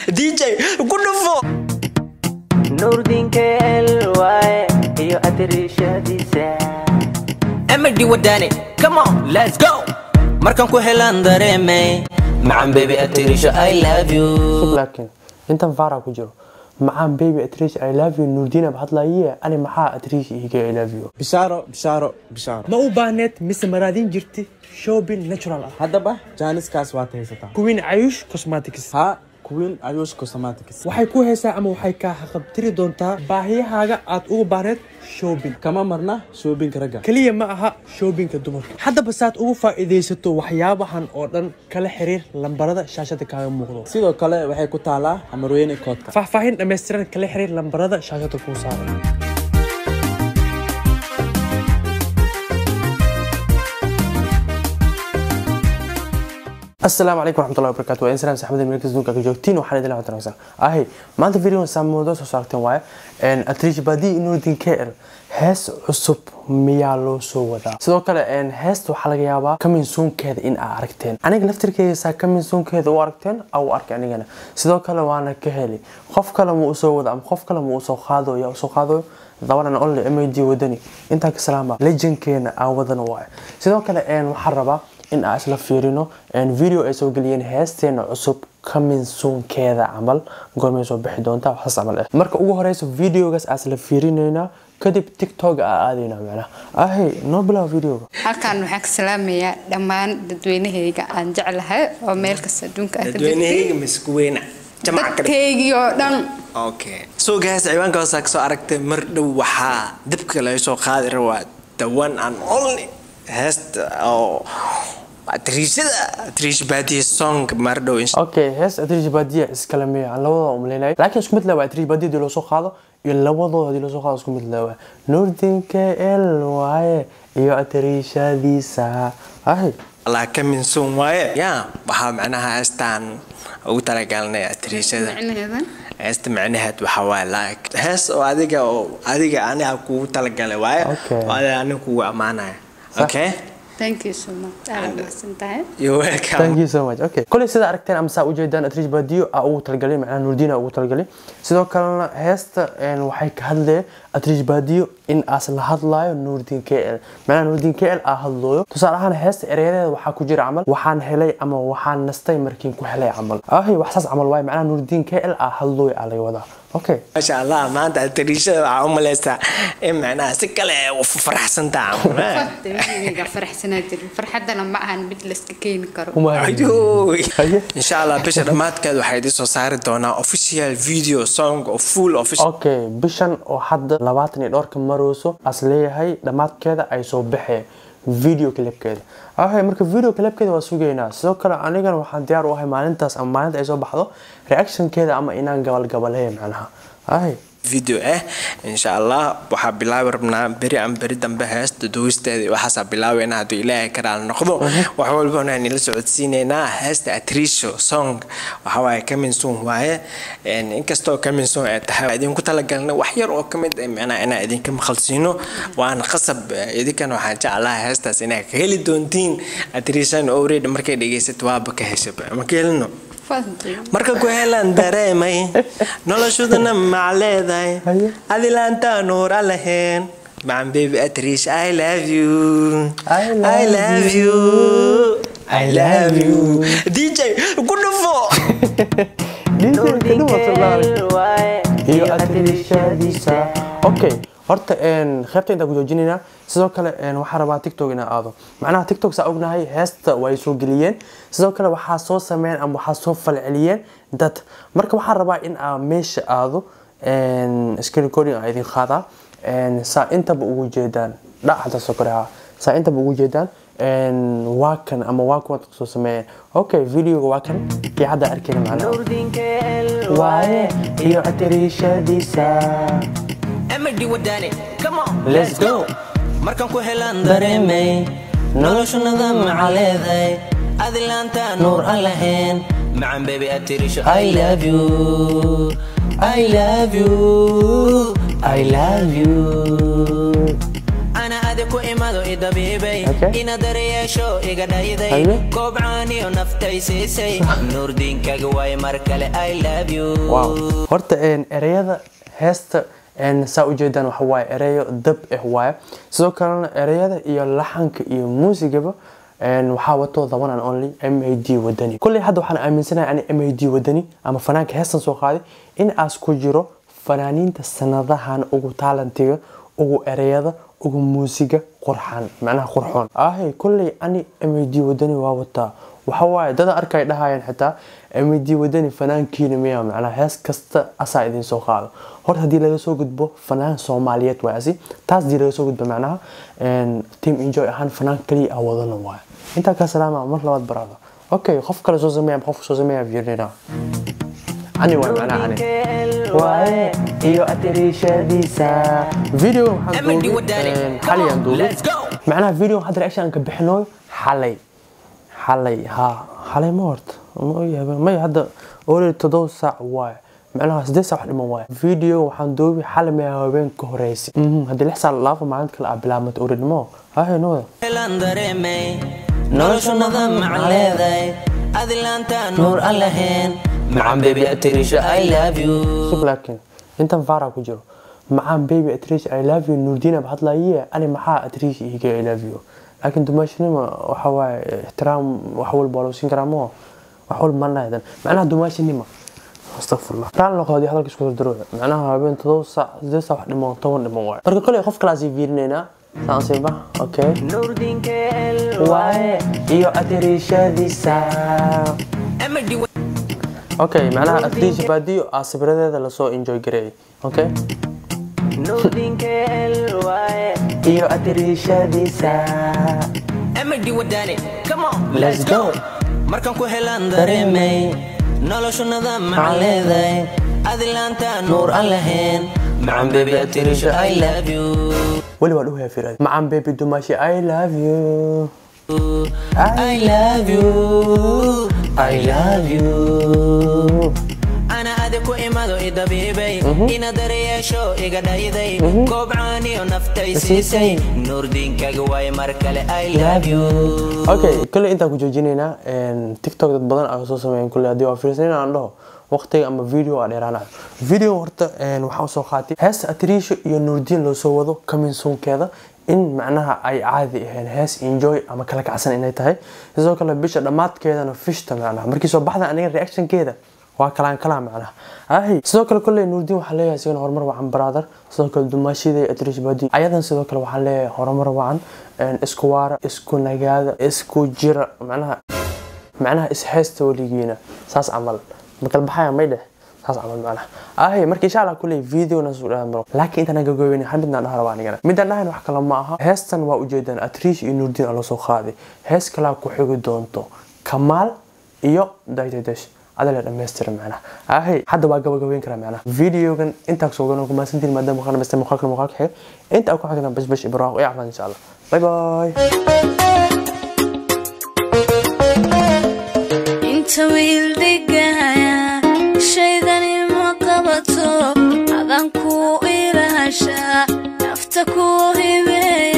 dj ku dhufo nuurdinka elwaye iyo adirishadiisa emadi wadani come on let's go markaan ku helaan dareemay macan baby atirisha i love you laakiin intan faara ku jiro macaan baby atrish i love you nuurdiina ba hadlaye ani maxaa atrish ihiga i love you bishaaro bishaaro bishaaro ma u baahneed mise maraadin jirti shopping natural ah haddaba jaaniskaas waad haysataa kuwiin cayush cosmetics haa kuwiin ayuush cosmetics waxay ku haysaa ama waxay kaa haqabtiri doontaa baahiyahaaga aad ugu baahneed shopping kama marna shoobinka ragga keliya ma aha shoobinka dumarka haddaba saad ugu faa'iidaysato waxyaabahan oo dhan kala xiriir lambarada shaashada kaaga muuqdo sidoo kale waxay ku taalaa amarweyne koodka faahfaahin dhammaystiran kala xiriir lambarada shaashada kuu saaran asalaamu calaykum waraxmatullahi wabarakatu waa insalaam saxmada meelkas dunka ka joogtiin waxaan idin lahaa wanaagsan ahay maanta video saamoodo soo saarteen waaye atrish badi nuurdin kl hees cusub miyaa loo soo wadaa sidoo kale heesta waxaa laga yaabaa kaminsuunkeeda in aa aragteen aniga laftirkeeda kaminsuunkeeda u aragteen au arkay anigana sidoo kale waana ka heli qof kale ma usoo wada ama qof kale ma usoo qaado yaa usoo qaadayo dabadan only mad wadani intaa ka salaama legendkeena aan wadana waaye sidoo kale waxaan rabaa in aan isla fiirino video ay soo geliyeen heesteena cusub kaminsuunkeeda camal goormay soo bixi doontaa waxaas camal ah marka ugu horeyso videogaas aan isla fiirinaynaa kadib tiktok aa aadaynaa macnaha ahe noo bilaabo videoga halkan waxaan ka salaamayaa dhammaan dadweynahayga aan jeclahay oo meel kasta adduunka ah ka dadweynahayga maskuweyna jamaca kale dadkaygii oo dhan okay so guys ciwaanka hoosaa kasoo aragtay mar dhow waxaa dibka laga soo qaadi rabaa the one and only heesta oo atriishada atriish baadiya song mar dhow insha okay hees atrish badiya iskale miya aan labadooda umaleynay laakiin isku mid lewa atrish badiya hadii loo soo qaado iyo labadooda hadii loo soo qaado isku mid lewa nuurdinka el waaye iyo atriishadiisa ahay allah ka minsuun waaye ya waxaa macnaha heestaan ugu talagalnay atriishada micnaheeda heesta macnaheed waxaa waaye like hees oo adiga oo adiga aniga kugu talagalay waaye Okay. oo adiga aniga kugu ammaanaya okay thank you so much aad mahadsan tahay you're welcome thank you so much okay kuley sida aragteen ama saa ujeedaan atrish badiyo aa ugu talagalay macnaha nuurdiin aa ugu talagalay sidoo kalena heesta een, waxay ka hadleen atrish badiyo in aas la hadlaayo nuurdiin k l macnaha nuurdiin k l aa hadlooyo tusaale ahaan heesta ereyadeeda waxaa ku jira camal waxaan helay ama waxaan nastay markiin ku helay camal ahay wax saas camal waaye macnaha nuurdiin k l aa hadlooyo aa laga wadaa okay maasha allah maanta atriishada waxaa u malaysaa in macnaha si kale u faraxsantaa dadweynahayga faraxsanaa jirin farxaddana ma ahan mid layska keeni karo Uma- Ayuuy. Haye. insha allah bisha dhammaadkeed waxaa idiin soo saari doonaa official video song oo full official okay bishan oo hadda labaatan iyo dhowrka marayso as leeyahay dhammaadkeeda ay soo baxeen video clipkeeda okay marka video clipkeeda waa sugaynaa sidoo kale anigana waxaan diyaar u ahay maalintaas ama maalinta ay soo baxdo reactionkeeda ama inaan gabalgabaleeya macnaha ay video ah insha allah waxaa bilaabi rabnaa beri aan beri dambe heesta duwisteeda iyo waxaasaa bilaabeyna hadduu ilaahay karaal noqdo wax walbana aan ila socodsiineynaa heesta atrisho song waxa waaye coming soon waaye Een, inkastoo coming soon ay tahay waa idinku talagalnay wax yar oo ka mid ah macnaha inaan idinka maqalsiino waana qasab eh, idinkana waxaan jeclaha heestaas inaa ka heli doontiin atrishan already markay dhegeysato waaba ka heshaba ma ka helino Fadli. marka ku helan dareemay noloshudana mac leedahay Haye. adilaanta nuur a lahayn macan baby atrish i love you I love I love you I love you dj ku dhufo nuurdinka elwaye iyo adirishadiisa okay horta een, qaybta intaan ku joojinaynaa sidoo kale een, waxaan rabaa tiktok inaan aado macnaha tiktok saa ognahay heesta way soo geliyeen sidoo kale waxaa soo sameeyeen ama waxaa soo falceliyeen dad marka waxaan rabaa in aan meesha aado een, screen recording aan idin qaadaa een, saa intaba ugu jeedaan dhacda sokoraha saa intaba ugu jeedaan een, waa kan ama waa kuwa dadka soo sameeyeen okay videoga waa kan kii hadda arkayna macnaha nuurdinka elwaye waaye iyo adirishadiisa emadi wadani come on Let's go. markaan ku helan dareemay noloshunada maca leedahay adilaanta nuur aan lahayn macan baby atrish I love you. I love you. I love you. ana adi ku imado idabiibay Okay. ina daryeesho iga dhayday Haye. koobcaaniyo naftay siisay nuurdiinkaga waay mar kale i love you wow horta een, ereyada heesta een, saa ujeedaan waxa waaye ereyo dab ah waaye sidoo kalena ereyada iyo laxanka iyo muusigaba een, waxaa wato the one and only m a d wadani kulley hadda waxaan aaminsanahay ani m a d wadani ama fanaanka heestan soo qaaday in aas ku jiro fanaaniinta sanadahan ugu taalantiga ugu ereyada ugu muusiga qurxan macnaha qurxoon ahay kulley ani m a d wadani waa wataa waxa waaye dada arkay dhahayaan xitaa md wadani fanaankiina miya macnaa hees kasta asaa idin soo qaado horta haddii laga soo gudbo fanaan soomaaliyeed waay asi taas haddii laga soo gudbo macnaha een, team enjoy ahaan fanaan kaliya ah wadana waay intaa ka salaama mar labaad baraada okay qof kale soo sameeya qof soo sameeya fiirnina ani waay macnaha ani waaye iyo atirishadiisa video waxaan MD duubay wadani. een, Come xalay aan on, duubay let's go. macnaha video hadda reaction ka bixinooyo xalay xalay ha xalay ma horta ma ogyahay may hadda olay todoba saac waaye macnaha sideed saac wax dhiman waaye video waxaan duubi xalay maya habeen ka horeysay Mhm, haddii lix saac laafa maalinta kale aa bilaabmata oranimo hahe nowada helaan dareemay noloshunada mac leeday adilaanta nuur aan lahayn macan bebi atirisha i love you sug laakiin intan faara ku jiro macaan baby atrish i love you nuurdiina ba hadlaye ani maxaa atrish ihiga i love you laakiin dumaashinima waxa waaye ixtiraam wax walba waa loo siin karaa moo wax walba ma lahadan macnaha dumaashinima astaqfirullah raal noqoodi hadalka isku dardaro macnaha habeen todoba saac sideed saac wax dhiman toban dhiman waaye marka koley qof kalaasii fiirinaynaa saan siiba okay nuurdinkeel waaye iyo atirishadiisa MD okay macnaha atrish baadiyo aa sawiradeeda lasoo enjoy gareeyay okay nuurdinkeel waaye iyo atirishadiisa MD wadani come on Let's go. markaan ku helaan dareemay noloshunada mac leeday adilaanta nuur aan lahayn macan bebi atirisha i love you weli waa dhuhaya firad macaan baby dumaashi i love you I love you i love you ana adi ku imado idabiibay ina daryeesho iga dhayday koobcaaniyo naftay siisay nuurdiinkaga waay mar kale i love you okay kale intaan ku joojinaynaa een, tiktok dad badan aa soo sameeyeen kule haddii waa fiirsan aan dhaho waqtiga ama video aa dheeraanayo video horta een, waxaan soo qaatay heesta atriisho iyo nuurdiin loo soo wado kaminsuunkeeda in macnaha ay caadi ahayn hees enjoy ama kala kacsan inay tahay sidoo kale bisha dhammaadkeedana fishta macnaha markii soo baxda aniga reactionkeeda waa kalaan kalaa macnaha ahi sidoo kale kolley nuurdiin waxaa leeyahay sigana horumar wacan brother sidoo kale dumaashida iyo atrish baadi ayadan sidoo kale waxaa leeyahay horumar wacan een, isku waara isku nagaada isku jira macnaha macnaha ishaysta weligiina saas camal makala baxaya may dheh saas camal macnaha ahi marka insha allah kulley videona soo dhahan maro laakiin intaan gagoobeyn hal midnaan dhaha rabaa anigana midaan dhahayn wax kale ma aha heestan waa ujeedaan atrish iyo nuurdiin aa loo soo qaaday hees kalaa ku xigi doonto kamaal iyo daydadesh adala dhammaystira macnaha ahay hadda waa gabagabeyn karaa macnaha videogan intaa kusoo gano kumaasantiin maadaama waxaan dhamaystay muuqaalkan muuqaalka xiga inta aan ku xigna bash bash ibraaq iyo cafaan insha allah bye bye inta wiil dhigaya shaydani ma qabato adan ku ilahasha nafta ku hibeeya